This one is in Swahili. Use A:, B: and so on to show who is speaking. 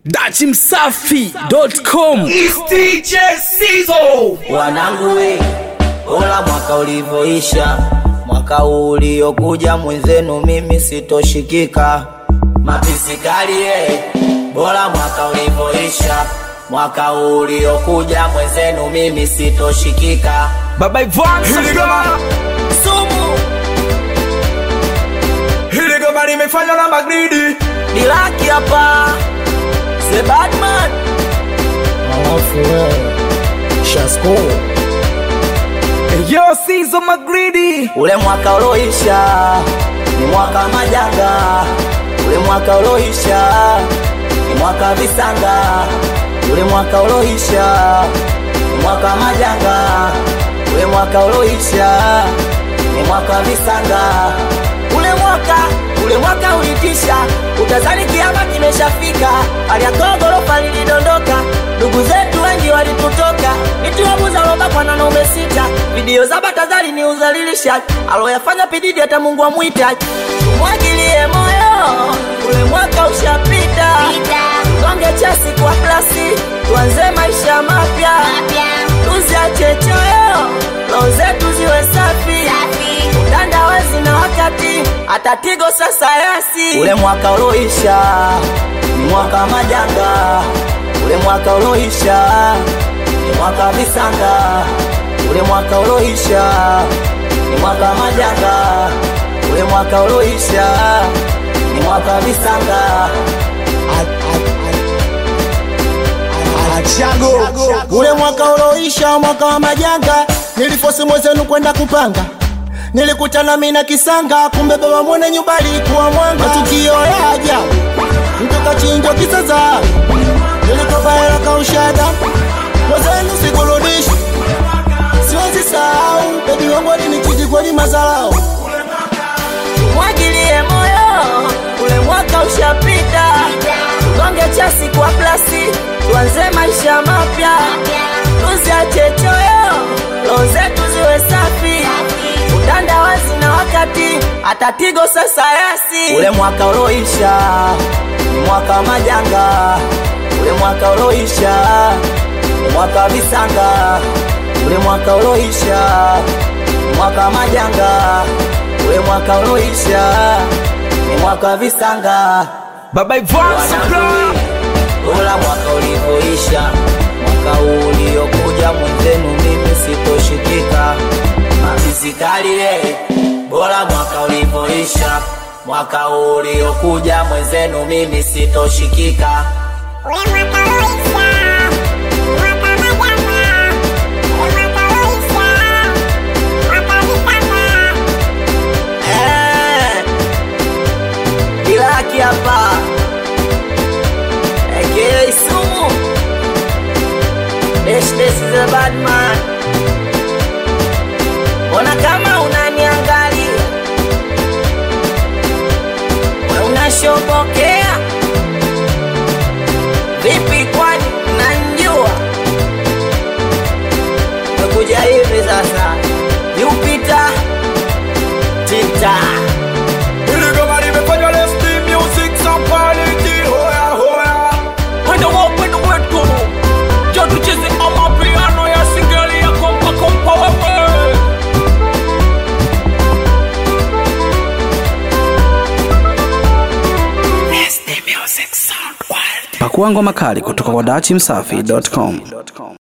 A: dachimsafi.com
B: DJ Sizo
C: Wanangu we, ola mwaka ulivyoisha, mwaka huu uliokuja mwenzenu mimi sitoshikika. Mapisikali ye, bora mwaka ulivyoisha, mwaka huu uliokuja mwenzenu mimi sitoshikika.
A: baba Ivan
B: Hili goma
C: Sumu
B: Hili goma limefanywa na Magridi
C: Dilaki hapa, the Batman
D: Alafu wewe Shasko
A: yo Sizo Magridi
C: Ule mwaka uloisha ni mwaka majanga, ule mwaka uloisha ni mwaka visanga, ule mwaka uloisha ni mwaka majanga, ule mwaka uloisha ni mwaka visanga, ule mwaka ule mwaka ulitisha, utazani kiama kimeshafika, hali ya gorofa lilidondoka, ndugu zetu wengi walitutoka, nitiwabuza robakwa na naume sita, video za Batazari ni uzalilisha, aloyafanya pididi hata Mungu amwita, tumwagilie moyo, ule mwaka ushapita, tugonge chasi kwa plasi, tuanze maisha mapya, tuziache choyo, roho zetu ziwe safi, utandawazi na wakati, hata tigo sasa yasi, ule mwaka uloisha ni mwaka majanga, ule mwaka uloisha ni mwaka visanga, ule mwaka uloisha ni mwaka majanga, ule mwaka uloisha ni mwaka visanga.
D: Achago Ule mwaka uloisha mwaka wa majanga Nilifosi mwezenu kwenda kupanga Nilikutana mina kisanga Kumbe baba mwene nyumba alikuwa mwanga Matukio ya ajabu Mtu kachinjwa kisasa Nilikopa hela kaushada Mwezenu sikurudishi Siwezi sahau Bebi wangu alinichiti kweli mazalao
C: mwagilie moyo, ule mwaka ushapita, tugonge chasi kwa plasi, tuanze maisha mapya, tuziache choyo, roho zetu ziwe safi, utandawazi na wakati, hata tigo sasa yasi. Ule mwaka uloisha ni mwaka majanga, ule mwaka uloisha ni mwaka visanga, ule mwaka uloisha ni mwaka majanga ule mwaka uloisha ni mwaka visanga
A: baba Ivan
C: Wanangu, ula mwaka ulivyoisha mwaka huu uliokuja mwenzenu mimi sitoshikika mafisikali ye bora mwaka ulivyoisha mwaka huu uliokuja mwenzenu mimi sitoshikika
E: Ule mwaka uloisha, mwaka majanga, ule mwaka uloisha, mwaka visanga.
C: Eh, Dilaki hapa aka Sumu This, this is a bad man Ona kama unaniangalia We unashobokea Vipi kwani unanjua Mekuja hivi sasa Jupiter Tita
B: Hili goma limefanywa na ST Music Sound Quality Hoya hoya
A: Wenda wa wenda wetu Jo tucheze amapiano ya singeli ya kompa kompa wewe Pakua ngoma kali kutoka kwa dachimsafi.com